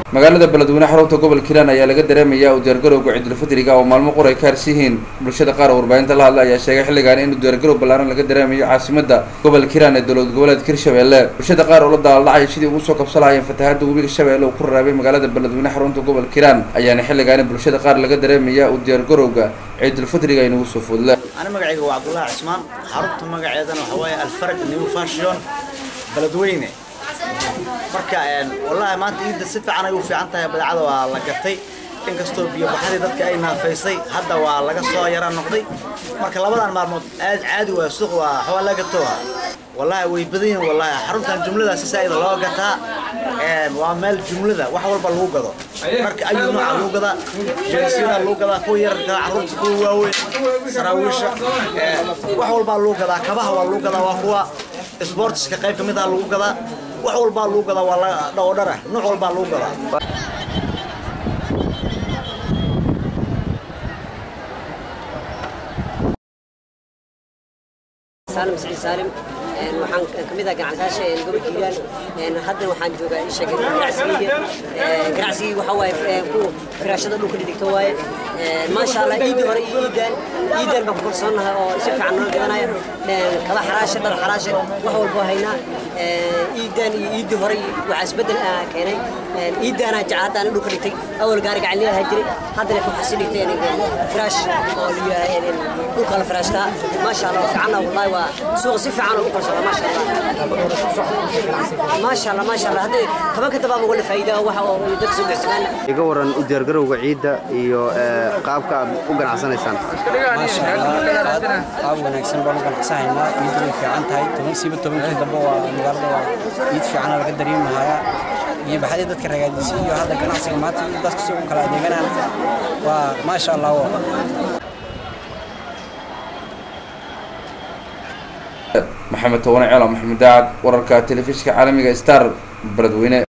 magaalada beledweyne xarunta gobolka hiiraan ayaa laga dareemayaa u diyaargarowga ciidulfidriga oo maalmo qor ay ka harsiyihiin bulshada qaar warbaahinta la hadla ayaa sheegay xilligan in diyaargarow ballaaran laga dareemayo caasimada gobolka hiiraan ee dowlad goboleedka hirshabelle bulshada qaar oo la daaladhacaya sidii ugu soo kabsanahayeen fatahaada webiga shabeelle uu ku raraabay magaalada beledweyne xarunta gobolka hiiraan ayaana xilligaani bulshada qaar laga dareemayaa u diyaargarowga ciidulfidriga inagu soo foodla أنا مقعيق وعبد الله عثمان حربت مقعيدنا وحواي الفرق نيو فاشيون بلدوينه marka een wallahi maanta iida si fiican ay u fiican tahay badacada waa la gatay inkastoo biyo baxadii dadka ay naafaysay hadda waa laga soo yara noqday marka labadan maalmood aad caadi waa suuq waa xawaa laga tooha wallahi way badan yihiin wallahi xaruntan jumlada si saa'id loo gataa een waa meel jumlada wax walba lagu gado marka ayuu nooca lagu gadaa jeensiyada lagu gadaa kuwa yarka carruurta kuwa waaweyn saraawiisha een wax walba lagu gadaa kabaha waa lagu gadaa waa kuwa sportska qayb ka mid ah lagu gadaa wax walbaa lagu gadaa waa la dhowdhara nooc walbaa lagu gadaa سالم سعيد سالم waxaan ka mid ah ganacsaasha gobolka hiiraan haddana waxaan joogaa isha ganacsigeyga ganacsigeyga waxaa waaye ku firaashada dhulka dhigta waaye maasha allah ciidii hore iyo ciidan ciidan baan ku kalsoonahay oo si fiican noo gadanaya kaba xaraasha dhar xaraasha wax walbo haynaa ciidan iyo ciidii hore waxaa isbedel keenay ciidana jaca haddaan dhulka dhigtay awal gaari gacan leedahay jiray haddana waxaa si dhigtay firaash oo dhulka la firaashtaa maasha allah fiicanna wallahi waa suuqa si fiican oo u kalsoona ما شاء الله ما شاء الله ما شاء الله هذه كمان كنت بابا ولا فايده waxa oo dad soo gasmaan iga waran u diyaargarowga ciidda iyo qaabka aad u ganacsanaysaan qaab wanaagsan baan u ganacsanaynaa ciiddu way fiican tahay toban siiba tobankii dambe waa magaalada waa ciid fiicana laga dareemahayaa iyo baxadii dadka ragaadisay iyo hadda ganacsiga maanta iyo dadka si u kala adeeganaan waa maasha allah maxamed towane ceelo maxamed daacad wararka telefishinka caalamiga star beledweyne